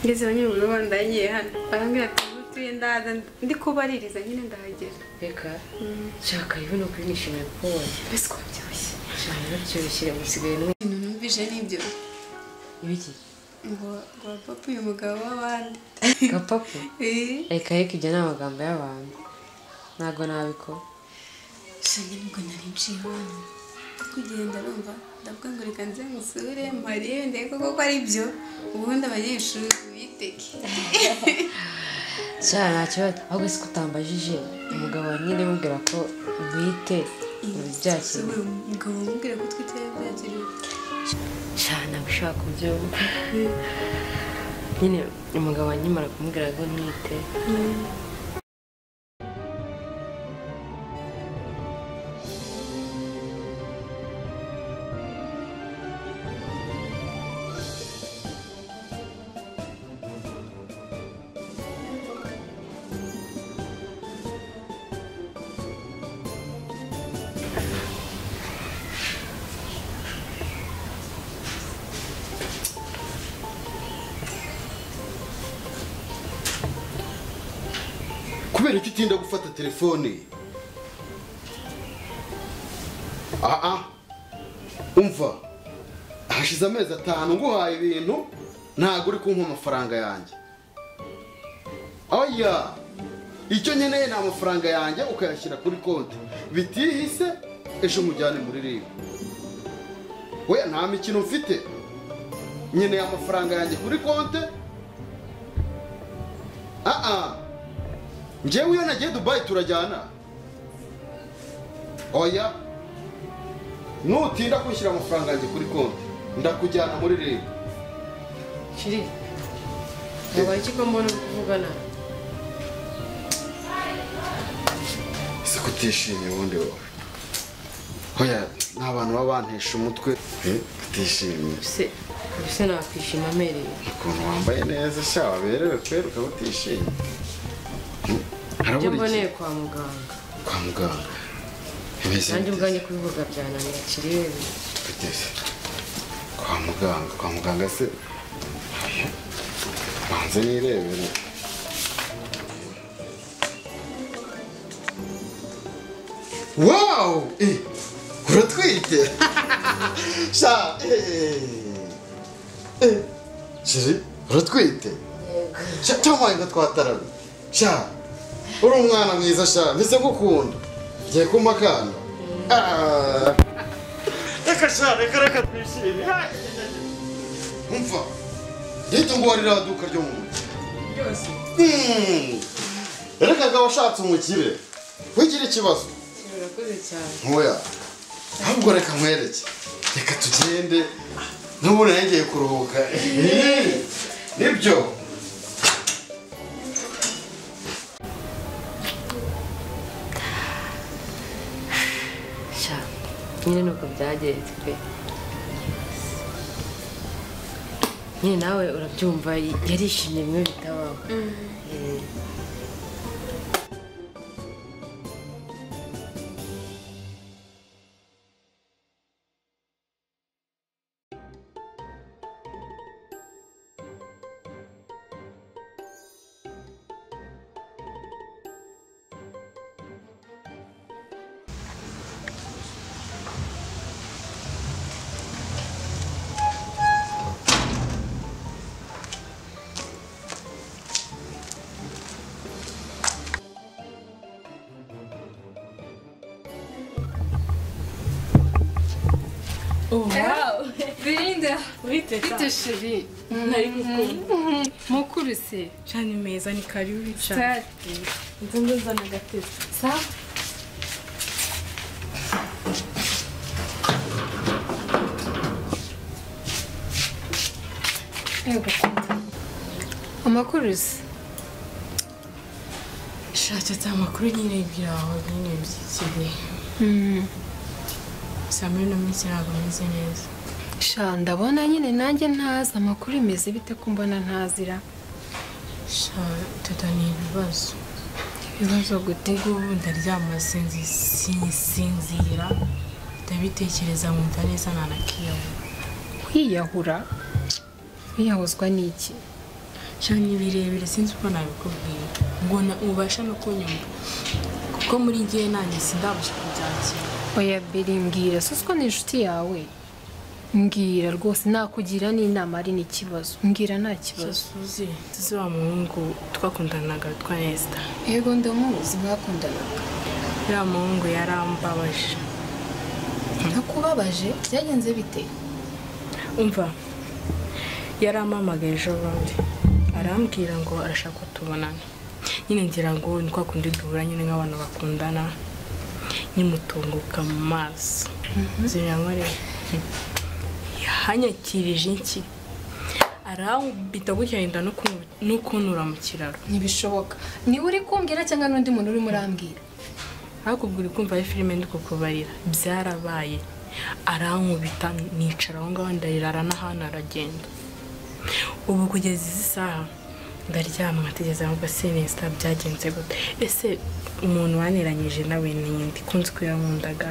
ngeze nyine umuntu ubona ndagiye hano barambwira ati utuye ndaza ndi kubaririza nyine ndahagera reka shaka ibi ni ukuri nishimiye kubonye mbese ko byoroshye cyane biryoshye musigaye n'umwe ibintu numvise nibyo ibiki ngo ngo papa uyu mugabo w'abandi gapapu eee reka reka ibyo ni amagambo y'abantu ntabwo nabikora shange nibwo nari nciye hano kugenda numva ndavuga ngo reka nze musure mpariye ndebe koko ko ari byo ubundi abanyeshuri biteke cyane nta kibazo ahubwo si ko utambajije umugabo wawe nyine mubwira ko bwite byakiriye umugabo umubwira ko twite byakiriye cyane gushaka kubyumva nyine umugabo anyimara kumubwira ngo mwite kubera iki utinda gufata telefone aha umva hashize amezi atanu nguhaye ibintu ntabwo uri kumpa amafaranga yanjye oya icyo nkeneye ni amafaranga yanjye ukayashyira kuri konti bitihise ejo mujyane muri ribu we nta mikino mfite nkeneye amafaranga yanjye kuri konti aha njyewe iyo nagiye dubayi turajyana oya nutinda kwishyura amafaranga yanjye kuri konti ndakujyana muri leta shiri ntabwo iki ko mbona uri kuvuga nawe ese ko utishimye ubundi wowe oya ni abantu baba bantesha umutwe utishimye ese ese nakwishima amerewe ukuntu wambaye neza sha waberewe kweri ukaba utishimye Hmm, ibyo harabura mboneye iki kwa muganga kwa muganga Imeze nanjye bite? ubwanjye kubivuga byananiye kirebe Kugeze kwa muganga kwa muganga se banze nirebere wawu eh, uratwite sha eh, eh, shiri uratwite sha tamaye ngo twataramye sha uri umwana mwiza sha mbese gukunda ngiye kumpa akana Ah. reka sha reka reka twishime Ha! umva rito ngo warira aduka ryo mu nzu byose Hmm. reka ngo washatse umukire wigira ikibazo urakoze cyane ntoya ahubwo reka nkwereke reka tugende n'ubundi nongeye kuruhuka Eh, nibyo sha nyine nuko byagenze pe nyine nawe urabyumva yarishimye bimwe bitabaho Eh, birinda Urite bite sheri nari mukuru mukuru se cyane meza ni karibu cyane sitati inzu nzana agatebe sa yego amakuru se shakatse amakuru nyine ibyo aho nyine by'ikibi saa muri no minsi ntabwo ameze neza sha ndabona nyine nanjye ntazi amakuru imeze bite ko mbona ntazira sha tata ni ibibazo ibibazo gute ubu ngubu ndaryama sinzi- sinzinzira ndabitekereza nkumva neza ntanakiyabona kwiyahura kwiyahuzwa ni iki sha ni birebire sinzi uko nabikubwira ngo na- ubasha no kunyumva kuko muri ngewe nanjye sindabasha kubyakira oya beri mbwira si ko ni inshuti yawe mbwira rwose nakugira n'inama ari n'ikibazo mbwira nta kibazo basuze tuzi wa muhungu twakundanaga witwa nesita yego ndamuzi mwakundanaga uriya muhungu yarambabaje ntakubabaje byagenze bite umva yarampamagaye ejo bundi arambwira ngo arashaka ko tubonana nyine ngira ngo ni kwa kundi duhura nyine nk'abantu bakundana nyimutunguka mu maso ziranywere yahanyakirije iki arambita gutya yenda no ku- no kuntura mu kiraro ntibishoboka niwe uri kumbwira cyangwa n'undi muntu urimo urambwira hakubwira kumva ari filime ndi kukubarira byarabaye arankubita nicara aho ngaho ndarira aranahana aragenda ubu kugeza izi saha ndaryama nkategereza ahubwo sinisita byagenze gute ese umuntu waniranyije nawe ni nde kunzi ko yankundaga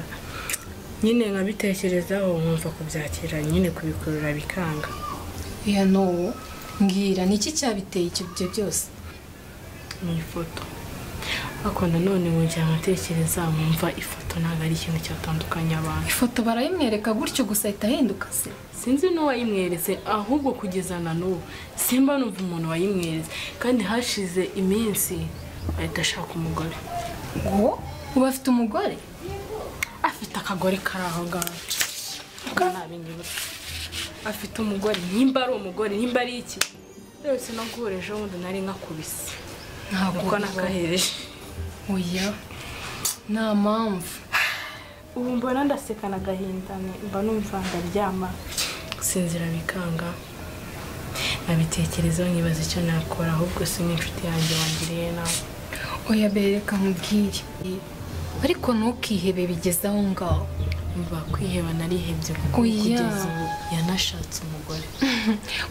nyine nkabitekerezaho nkumva kubyakira nyine kubikurura bikanga ya n'uwo mbwira ni iki cyabiteye ibyo byo byose mu ifoto ariko nanone ngira nkatekereza nkumva ifoto ntabwo ari ikintu cyatandukanya abantu ifoto barayimwereka gutyo gusa ahita ahinduka se sinzi n'uwayimweretse ahubwo kugeza na n'ubu simba numva umuntu wayimweretse kandi hashize iminsi ahita ashaka umugore ngo uba afite umugore afite akagore kari aho ngaho Ntabwo nabinyibutse afite umugore nimba ari umugore nimba ari iki rwose no guhura ejo bundi nari nkakubise kuko nakahereje oya nta mpamvu ubu mbona ndaseka na gahinda mba numva ndaryama gusinzira bikanga nabitekerezaho nkibaza icyo nakora ahubwo si n'inshuti yanjye wangiriye nawe oya bereka mubwire ariko ntukihebe bigeze aho ngaho Umva kwiheba narihebye kuko Oya. kugeza ubu yanashatse umugore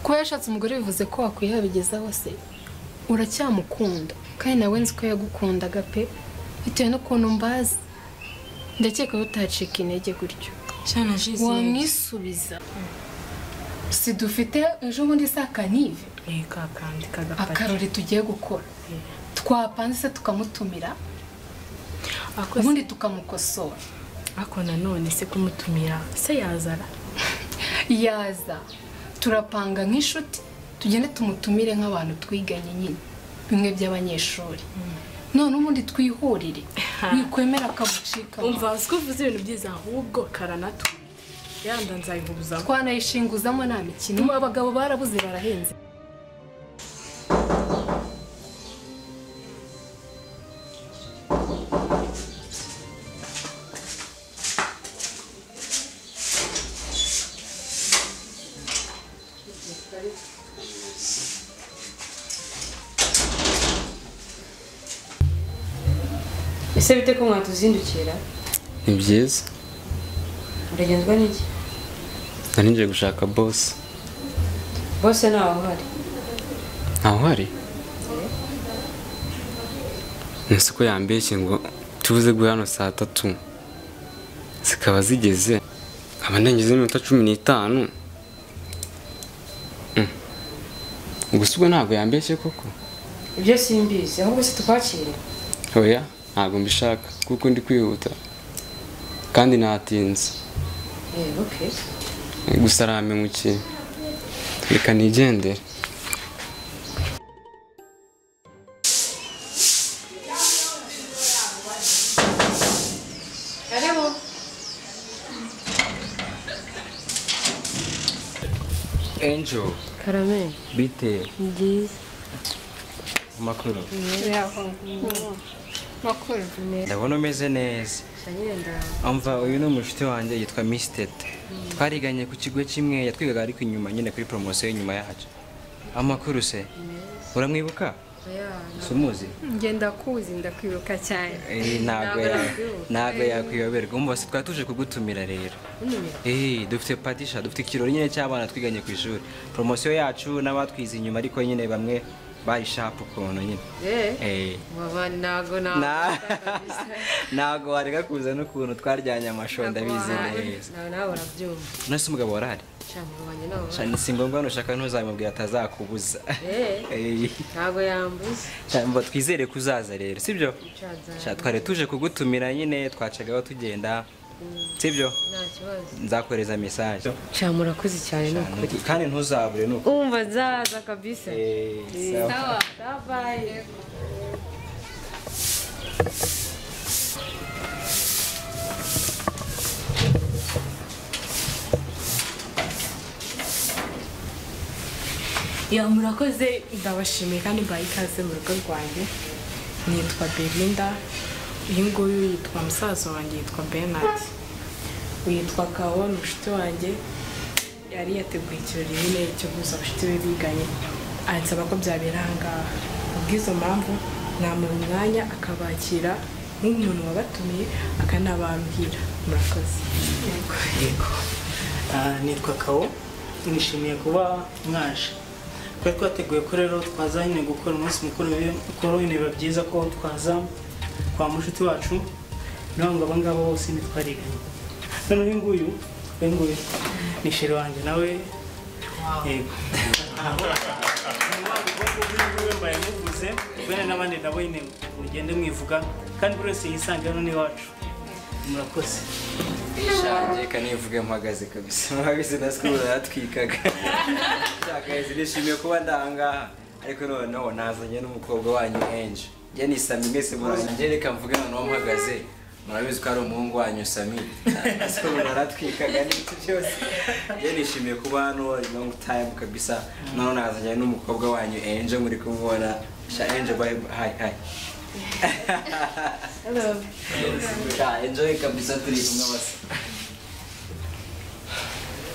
kuba yashatse umugore bivuze ko wakwiheba bigeze aho se uracyamukunda kandi nawe nzi ko yagukundaga pe bitewe n'ukuntu mbazi ndakeka ko utacika intege gutyo cyane jisi wamwisubiza si dufite ejo bundi saa kanive yeka kandi kagapaki akarori tugiye gukora twapanze se tukamutumira ako ubundi tukamukosora ako nanone se kumutumira se yazara yaza turapanga nk'inshuti tugende tumutumire nk'abantu twiganye nyine bimwe by'abanyeshuri none ubundi twihurire wikwemera akagucika umva uzi ko uvuze ibintu byiza ahubwo karanatwite yanda nzayihubuzamo twanayishinguzamo nta mikino abagabo barabuze barahenze ese bite ko mwatuzindukira ni byiza uragenzwa n'iki nari ngiye gushaka bosi bose ntawe uhari ntawe uhari nzi ko yambeshye ngo tuze guhera hano saa tatu zikaba zigeze nkaba ndengezeho iminota cumi n'itanu Mm. gusa ubwo ntabwo yambeshye koko ibyo simbizi ahubwo se tukwakire oya ntabwo mbishaka kuko ndi kwihuta kandi natinze eh okay gusa arampemukiye reka nigendere karibu angel karame bite byiza makuru ndabona umeze neza umva uyu ni umushuti wanjye yitwa Miss Tete twariganye ku kigo kimwe yatwigaga ariko inyuma nyine kuri poromosiyo y'inyuma yacu amakuru se uramwibuka si umuzi ngenda kuzi ndakwibuka cyane Eh, ntabwo ya- ntabwo yakwiyoberwa umva se twari tuje kugutumira rero Eh, dufite patisha dufite ikirori nyine cy'abana twiganye ku ishuri poromosiyo yacu n'abatwize inyuma ariko nyine bamwe bari shapu ukuntu nyine Eh. baba nago na Na- ntabwo wareka kuza n'ukuntu twaryanye amashonda bizi neza nawe nawe urabyumva none se umugabo warahari shamubanye nawe Sha, ni si ngombwa nushaka ntuzamubwira atazakubuza Eh, Eh, ntabwo yambuze sha, mba twizere ko uzaza rero sibyo Nzaza. Sha, twari tuje kugutumira nyine twacagaho tugenda sibyo nta kibazo nzakohereza mesaje sha murakoze cyane ni ukuri kandi ntuzabure ni uko umva nzaza kabisa Eh, sawa. sawa babaye ya murakoze ndabashimiye kandi mbaye ikaze mu rugo rwanjye nitwa belinda uyu nguyu yitwa musaza wanjye yitwa bernard yitwa kawo ni inshuti wanjye yari yateguye ikirori nyine cyo guhuza abashuti be biganye ansaba ko byabera ahangaha kubw'izo mpamvu namuha umwanya akabakira nk'umuntu wabatumiye akanababwira murakoze Yego. Ah, nitwa kawo nishimiye kuba mwaje twari twateguye ko rero twaza nyine gukora umunsi mukuru wi- mukuru nyine biba byiza ko twaza kwa mushuti wacu niyo ngo aba ngabo bose ntitwariganye noneho uyu nguyu uyu nguyu ni sheri wanjye nawe yego we mbaye muvuze bene n'abandi nabo nyine mugende mwivuga kandi buri wese yisange hano n'iwacu murakoze reka nivuge mpagaze kabisa mpagaze na sikuru yaratwikaga nshakahizi nishimiye kuba ndahangaha ariko noneho nazanye n'umukobwa wanyu enje njye ni sami mwese murangiye reka mvuge noneho mpagaze murabizi ko ari umuhungu wanyu sami na sikuru yaratwikaga n'ibiti byose njye nishimiye kuba hano long time kabisa noneho nazanye n'umukobwa wanyu enje muri kumubona sha enje bye hi hi Sha, enjoy kabisa turi kumwe bose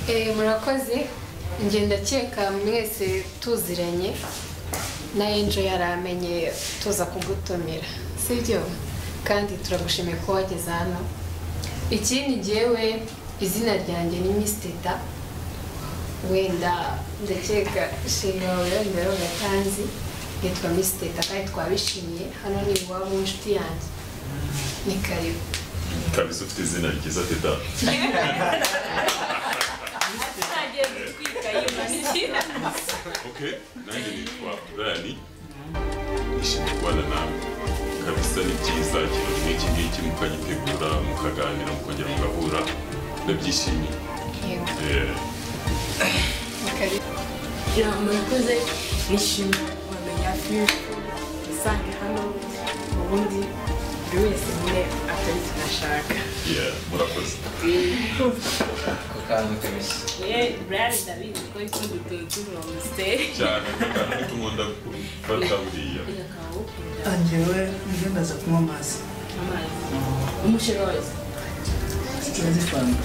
Eh, murakoze njye ndakeka mwese tuziranye na enjo yaramenye tuza kugutumira sibyo kandi turagushimiye ko wageze hano ikindi ngewe izina ryanjye ni misiteta wenda ndakeka sheri wawe wenda rero gatanzi nitwa misiteta kandi twabishimiye hano ni iwabo w'inshuti yanjye ni karibu utabizi ufite izina ryiza teta ok nanjye nitwa burani nishimiye kubana nawe kabisa ni byiza ikintu nk'iki ngiki mukagitegura mukaganira mukongera mugahura ndabyishimiye Yego. Eh, ni karibu Ya murakoze nishimye wamenya firigo usange hano ubundi buri wese nyine atari tunashaka yeah, murakoze ku kantu kabisa cyane akantu k'utumwenda gufata buriya njyewe njye ndaza kunywa amazi Sinzi fanta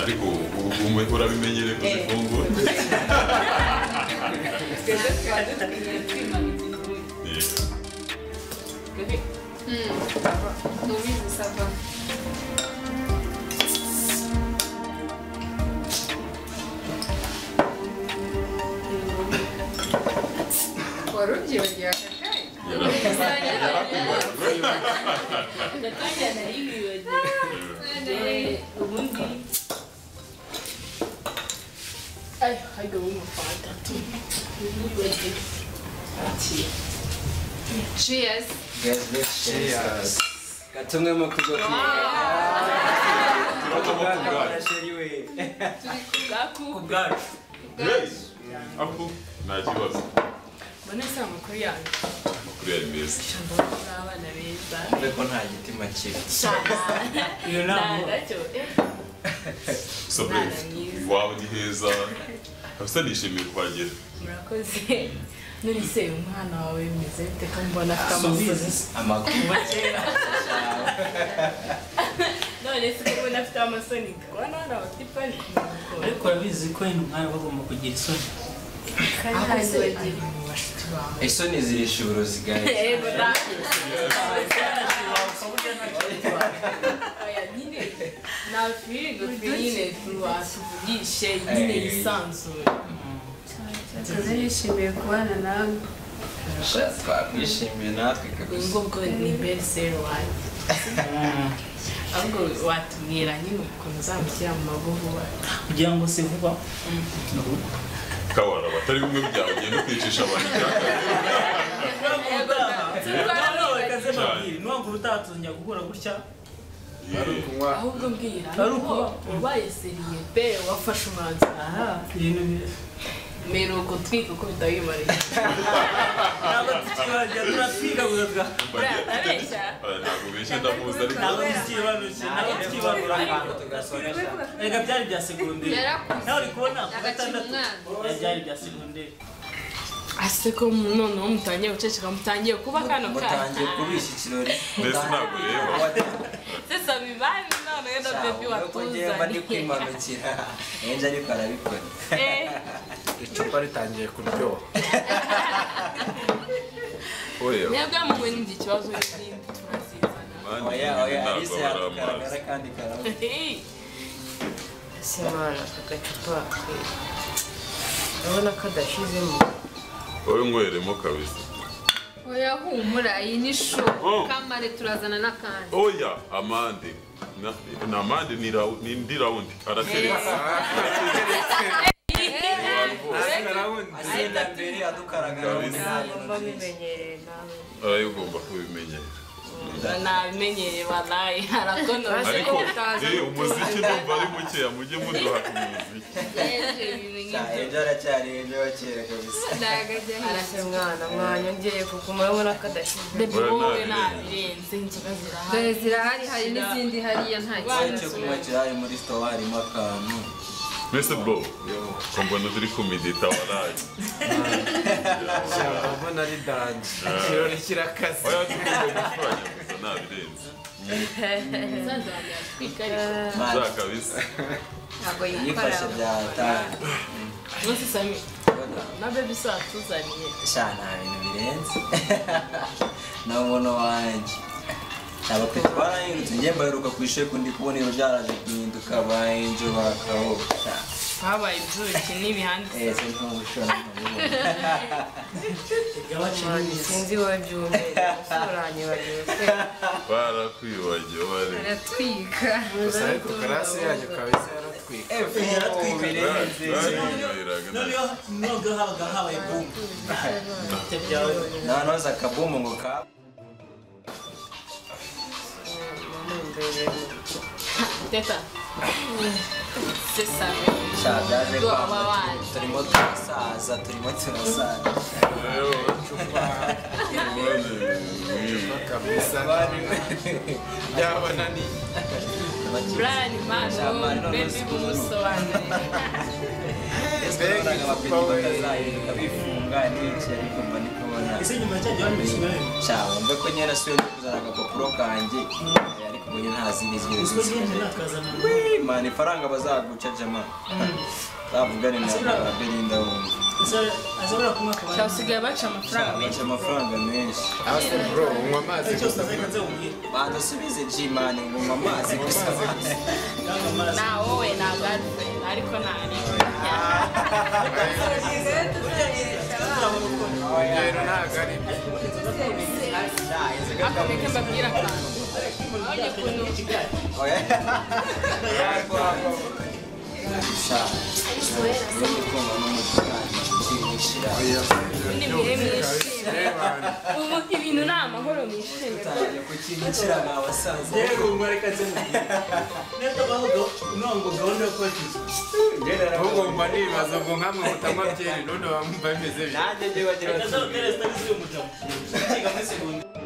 ariko ubu urabimenyere kuzifungura Yeah. ntubizi sava wari ubyibagiwe aka kanya cheers gatumwe mu kigo ku bwacu aho nta kibazo mbona se amakuru yanjye amakuru yari meza ijambo muri abana beza ko nta gitima kibi iyo nama gusa bref iwawe ni heza kabisa nishimiye kuhagera murakoze none se umwana wawe bimeze bite ko mbona afite amasozi subizi amakuru none se ko mbona afite amasoni kubona abana bafite ipanike ariko urabizi ko hino mwari bagomba kugira isoni kandi hasi bagira mu bashuti bawe isoni zirisha uburozi gahe yego nanjye nta firigo nyine watuvugishe nyine yisanzuye Akazi yishimiye kubana nawe twakwishimiye natwe kabisa ubwo bwo ni beriseri wanjye ahubwo watubwira nyine ukuntu uzamushyira mu mabuvuba kugira ngo se vuba kabara batari kumwe byawe ugenda ukwicisha abantu nubwo utatuzongera guhura gutya ahubwo mbwira nuko wabaye seriye pe wafashe umwanzuro aha ibintu bi- mbere uko twika uko bitabimarira ntabwo tukibajya turatwiga guhebwa urabeshya ntabwo beshye ndamuzi ariko ntabwo tukibanukiye ntabwo tukibabura reka byari bya segonderi Yarakuze. nawe uri kubona ku Agakina gatandatu umwana. byari bya segonderi ase ko noneho mutangiye guceceka mutangiye kuba kano mutangiye kubishya ikirori mbese ntabwo ureba sesa bibaye none na bebi ko njyewe ndi watuzaniye kwimanukira ngenje ariko arabikora Eh, icupa ritangiye kuryoha ureba mwebwe mumwe n'indi kibazo n'izindi turazizana oya oya alice yagaragara ntabwo kandi karamo Eh, ese mwana aka gacupa ke urabona ko adashizemo wowe ngweremo kabisa oya humura iyi ni shu Oh. kamare turazana n'akandi oya amande Na- ni amande ni rawu- ni indi rawundi arateretse agenda mbere adukaragara muri nabi arayo ugomba kubimenyera nabimenyeye banaye harakonoje ariko eh, umuziki ndumva ari mukeya mujye muduha umuziki yeje ibintu nk'ibyo enje aracyari enje wa kera kabisa ndagajya hirya arase mwana mwanya ongeye kuguma urabona ko adashize bebi wowe nabirenze inzoga dore zirahari zirahari hari n'izindi hariya nta hari kintu icyo kunywa kirahari muri sitowa harimo akantu mbese bro ko mbona turi kumedita waraye mbona ari dange ikirori kirakaze oya tugomba gukoranya gusa nabirenze za kabisa ntabwo yifashe yikora bya tanu bose sami na bebi se watuzaniye sha nta bintu birenze n'umuntu wanjye ntabwo pe twarahindutse njye mbaheruka ku ishuri kundi kubona ibintu byaraje guhinduka bahenje bakaho sha habaye ibyuki n'ibihande eh sinzi mu gushora mwana sinzi wowe byumvira usoranye wagiye se barakwibagiwe bare aratwika gusa ariko karasi yanyu kabisa yaratwika birenze barayinyweraga noneho nubwo habaga habaye bumbu ibyo byawe noneho za kabumu ngo ka teta sesa sha byaje Ngo kwamba ababaye. turimo turasaza turimo turasaza kabisa byabona ni brian mano bebi bumusobanurire mbega abapeti batazahinduka bifunga n'ibiki ariko mba ndi kubona ese nyuma cyajya bamwishyura cyangwa mbe ko nyine nasubiye ndi kuzana agapapuro kanjye ariko ubu nyine nta zindi zindi uziko nyine nakazana imana ifaranga bazaguca jama zavugane na belinda wumva ashobora kunywa ku bantu basigaye baca amafaranga baca amafaranga menshi hasi bro unywa amazi cyose gusa azajya nzawubwira bandusubize jimani nguma amazi gusa cyangwa amazi na wowe na girlfriend ariko nari urugero ntabwo ari byo akomeke mbabwire akantu abonye ukuntu ni ibihe mwishima ubu ibintu ni amahoro mwishime rero ngo reka nzamubwira neza bavuga uno ngo gahunda yo kubaka inzu ahubwo mba nibaza ngo nkamwe mutanywa byeri none bamva bimeze bityo azabutera sitari z'uyu mugabo ukiga muri segonderi